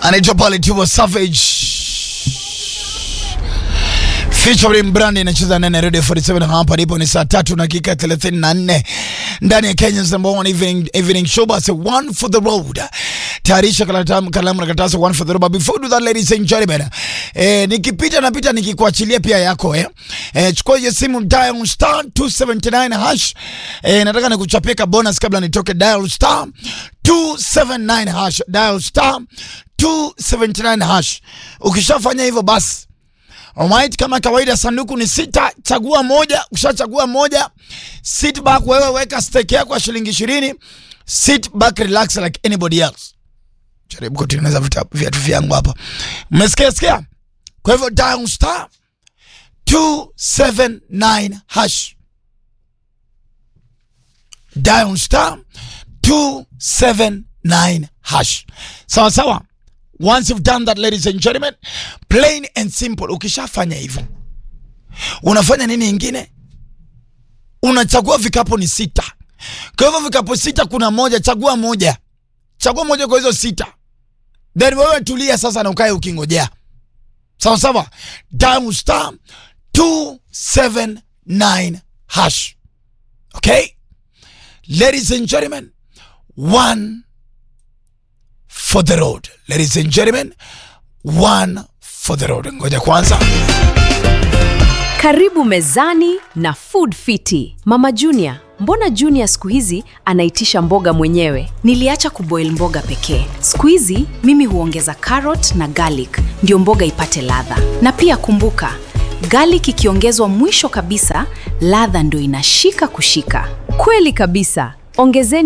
anaitwa pale Tiwa Savage featuring Brandy inacheza ndani ya Radio 47 hapa ndipo ni saa tatu na dakika 34 ndani ya Kenya's number one evening, evening show basi one for the road tayarisha kalamu kalamu na karatasi one for the road but before we do that ladies and gentlemen eh, nikipita napita nikikuachilia pia yako eh, eh chukua hiyo simu dial star 279 hash eh, nataka nikuchapie ka bonus kabla nitoke dial star 279 hash dial star 279 hash ukishafanya hivyo basi Alright, kama kawaida sanduku ni sita, chagua moja. Ukishachagua moja, sit back, wewe weka stake yako ya shilingi ishirini. Sit back, relax like anybody else. Jaribu kutengeneza viatu vyangu hapa, mmesikia sikia? Kwa hivyo dial star 279 hash, dial star 279 hash, sawa sawa. Once you've done that ladies and gentlemen, plain and simple. Ukishafanya hivyo, unafanya nini ingine? Unachagua vikapu ni sita. Kwa hivyo vikapu sita, kuna moja, chagua moja, chagua moja kwa hizo sita, then wewe tulia sasa na ukae ukingojea. Sawa sawa, dial star 279 hash. Okay, ladies and gentlemen, one for the road. Ladies and gentlemen, one for the road. Ngoja kwanza. Karibu mezani na Food Fiti. Mama Junior, mbona Junior siku hizi anaitisha mboga mwenyewe? Niliacha kuboil mboga pekee. Siku hizi mimi huongeza carrot na garlic ndio mboga ipate ladha. Na pia kumbuka, garlic ikiongezwa mwisho kabisa, ladha ndio inashika kushika. Kweli kabisa. Ongezeni